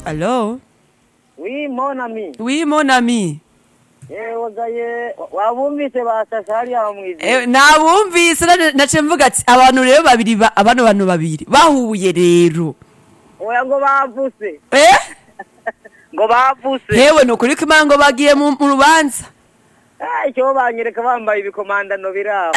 Allô Oui, mon ami. Oui, mon ami. Yewe gaye wabumvise basasa hariya mwizi. Eh, nabumvise na- naciye mvuga ati abantu rero babiri ba- abano bantu babiri bahuye rero Oya ngo bavuse. eh Ngo bavuse. hewe ni ukuri ko imana ngo bagiye mu mu rubanza Ah, icyo banyereka bambaye ibikomandano birabo.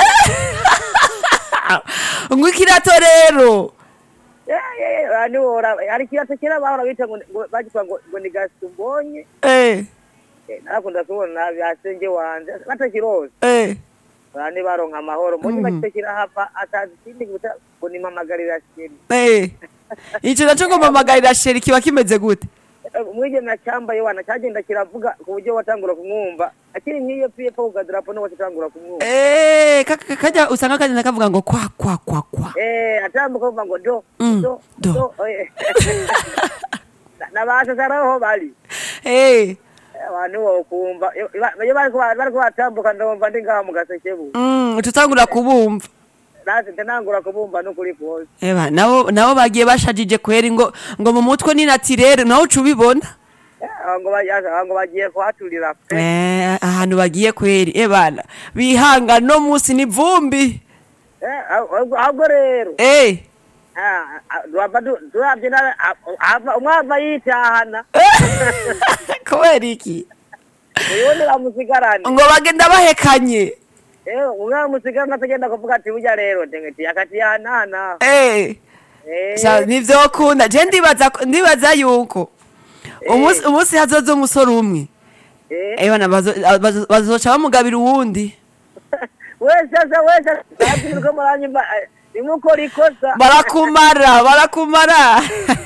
ngo ikirato rero Ani wora hari kiyato kera bahora bita ngo ngo- bagitwa ngo ngo ni gasumbonye. eh Eh, Narakunda kubona byasenge wanje batakirose. eh Bani baronka amahoro. Mbonye Mhm. bakite kirahava atazi ikindi guta ngo ni mamagarira sheri. eh icyo nacyo ngo mpamagarira sheri kiba kimeze gute umwigeme acyambaye wana cyagenda kiravuga ku buryo watangura kumwumva akiri nk'iyo piye ko kukadarapo niwe watangura kumwumva eh ka- ka- kajya usanga kagenda kavuga ngo kwa kwa kwa kwa eh atambuka kuvuga ngo do Mm, do do. do eh. nabasasaraho bari eh abantu wokumva iyo iyo bariko bariko batambuka ndumva ndi ngaha mu gasekebu mm tutangura kubumva nase ntanangura kubumva n'ukuri kose Eba, nabo nabo bagiye bashajije kweri ngo ngo mu mutwe ni natirere nawe uca ubibona Eh, aho ngo bagiye aho ngo bagiye kuhaturira pe Eh, ahantu bagiye kweri ebana bihanga no musi ni vumbi Eh, ahubwo ahubwo rero eh ah, ah, turava du- turavye na- ah, ava- umwe ava yitahana kubera iki uyundi bamusigarane ngo bagenda bahekanye Eh, umwe bamusigarane atagenda kuvuga ati burya rero ndengeti akati yanana eh Eh, Sha, nivyo kunda je ndibaza ndibaza yuko umunsi umunsi hazoza umusore umwe eh. ebana bazo- bazo- bazoca bamugabira uwundi wese asa wese ati muriko muranyumva eh, nimukora ikosa barakumara barakumara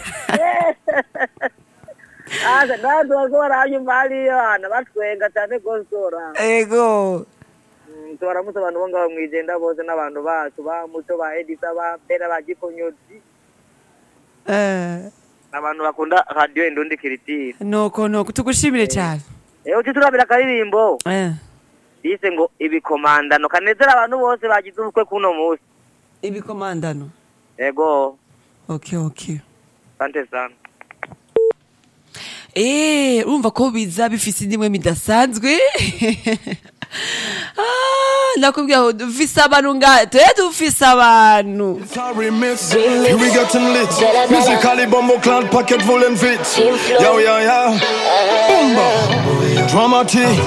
asa nandi bariko baranyumva hariyo hana batwenga cane gose ora ego Mm, tubaramutse abantu bo ngaho mwijenda bose n'abantu bacu ba muto ba edisa ba mbera ba gikonyozi eh abantu bakunda radiyo indundi kiritiri nuko nuko tugushimire cyane ewe uti turabira akaririmbo eh bise ngo ibikomandano kanezera abantu bose bagize ubukwe kuno munsi ibikomandano ego okay okay sante sana Eh, urumva ko biza bifise indimwe midasanzwe Ah, nakubwira ngo dufise abantu nga twe dufise abantu Sorry, miss. Here we getting lit. Musically, bumble clad, pocket full and fit. Yo, yo, yo. Boomba. Dramatic.